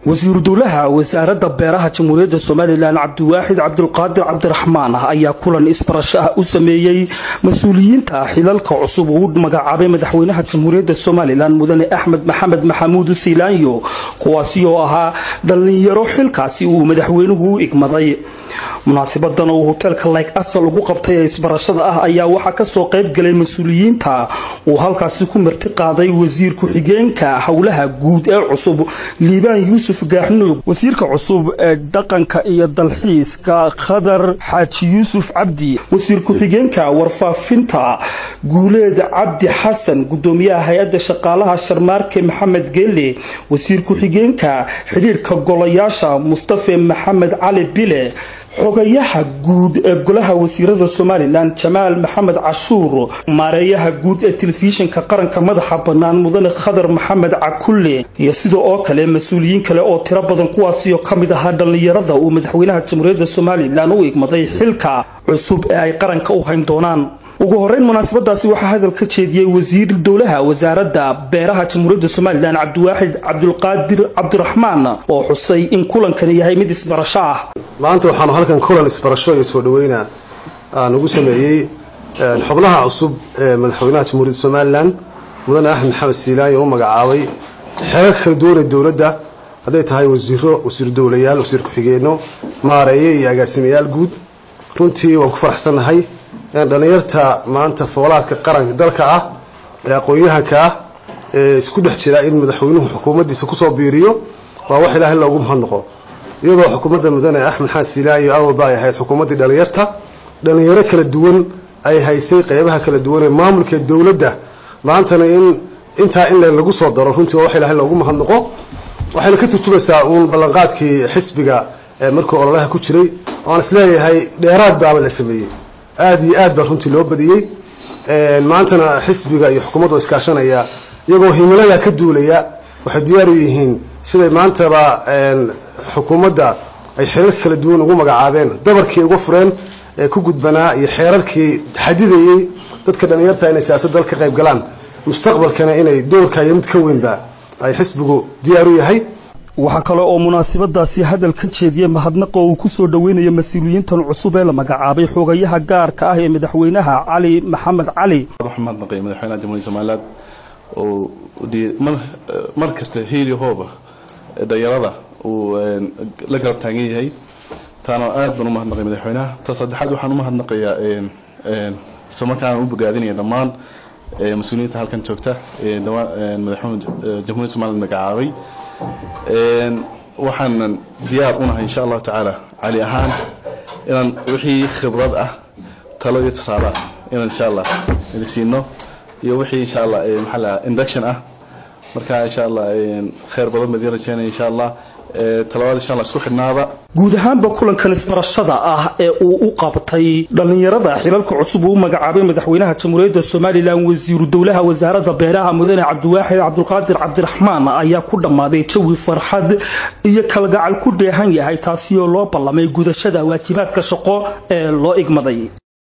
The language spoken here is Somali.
wasiiru dowlaha wasaaradda beeraha jamhuuriyadda somalilan cabdiwaaxid cabdulqaadir cabdiraxmaan ayaa kulan isbarasho ah u sameeyey mas-uuliyiinta xilalka cusub uu magacaabay madaxweynaha jamhuuriyadda somalilan mudane axmed maxamed maxamuud siilaanyo kuwaasi oo ahaa dhallinyaro xilkaasi uu madaxweynuhu u igmaday munaasibadan uu hoteelka layg asal ugu qabtay ee isbarashada ah ayaa waxaa kasoo qayb galay mas-uuliyiinta uu halkaasi ku marti qaaday wasiir ku-xigeenka howlaha guud ee cusub liibaan yuusuf gaaxnuug wasiirka cusub ee dhaqanka iyo dalxiiska khadar xaaji yuusuf cabdi wasiir ku-xigeenka warfaafinta guuleed cabdi xasan gudoomiyaha hay-adda shaqaalaha sharmaarke maxamed geele wasiir ku-xigeenka xidhiirka golayaasha mustafe maxamed cali bile xogayaha guud ee golaha wasiirada somalilan jamaal maxamed cashuur maareeyaha guud ee telefishinka qaranka madaxa bannaan mudane khadar maxamed cakulle iyo sida oo kale mas-uuliyiin kale oo tiro badan kuwaasioo ka mid ahaa dhallinyarada uu madaxweynaha jamhuuriyadda somalilan u igmaday xilka cusub ee ay qaranka u hayn doonaan ugu horeyn munaasabadaasi waxaa hadal ka jeediyey wasiir dowlaha wasaaradda beeraha jamhuuriyadda somalilan cabdiwaaxid cabdulqaadir cabdiraxmaan oo xusay in kulankani yahay mid isbarasho ah maanta waxaanu halkan kulan isbarasho iyo soo dhaweyna aan ugu sameeyey xubnaha cusub ee madaxweynaha jamhuuriyadda somalilan mudane axmed maxamed siilaanyo u magacaabay xeerar kala duwanee dowladda hadday tahay wasiiro wasiir dowlayaal wasiir ku-xigeenno maareeye iyo agaasimayaal guud runtii waan ku faraxsannahay dhallinyarta maanta foolaadka qaranka dalka ah ee aqoon-yahanka ah ee isku dhex jira in madaxweynuhu xukuumaddiisa kusoo biiriyo waa wax ilaahay loogu mahadnaqo iyadoo xukuumadda mudane axmed xaan siilaanyo awalba ay ahayd xukuumaddii dhallinyarta dhallinyaro kala duwan ay haysay qeybaha kala duwan ee maamulka dowladda maantana in intaa in lagu soo daro runtii waa wax ilaahay loogu mahadnaqo waxayna ka turjumaysaa uun ballanqaadkii xisbiga ee markii ololaha ku jiray waan isleeyahay dheeraad baaba la sameeyey aada iyo aad baa runtii loo badiyey maantana xisbiga iyo xukuumaddu iskaashanaya iyagoo himilada ka duulaya waxay diyaar u yihiin siday maantaba xukuumadda ay xeerarka kala duwan ugu magacaabeen dabarkii uga fureen ee ku gudbanaa iyo xeerarkii xadidayey dadka dhallinyarta inay siyaasad dal ka qayb galaan mustaqbalkana inay doorka iyo mid ka weynba ay xisbigu diyaar u yahay waxaa kale oo munaasabadaasi hadal ka jeediyey mahadnaqa uu ku soo dhoweynayo mas-uuliyiintan cusub ee la magacaabay xogayaha gaarka ah ee madaxweynaha cali maxamed cali mahadnaqay madaxweynaha jamhuuriyadda somaliland oo mar kasta heeli hooba dhalinyarada uu la garab taagan yahay taana aad baan u mahadnaqay madaxweynaha ta saddexaad waxaan u mahadnaqayaa isla markaana u bogaadinaya dhammaan mas-uuliyiinta halkan joogta madaxweyne jamhuuriyadda somaliland magacaabay waxaanan diyaar unahay insha allahu tacaala cali ahaan inaan wixii khibrad ah talo iyo tusaale ah inaan insha allah idin siino iyo wixii insha allah maxaa la induction ah marka insha allah khayr badan baan idin rajeynaya insha allah talabaad insha allah isku xidhnaada guud ahaanba kulankan isbarashada ah ee uu u qabtay dhallinyarada xilalka cusub uu u magacaabay madaxweynaha jamhuuriyadda somalilan wasiiru dowlaha wasaaradda beeraha mudane cabdiwaaxid cabdulqaadir cabdiraxmaan ayaa ku dhammaaday jawi farxad iyo kalgacal ku dheehan yahay taasi oo loo ballamay gudashada waajibaadka shaqo ee loo igmaday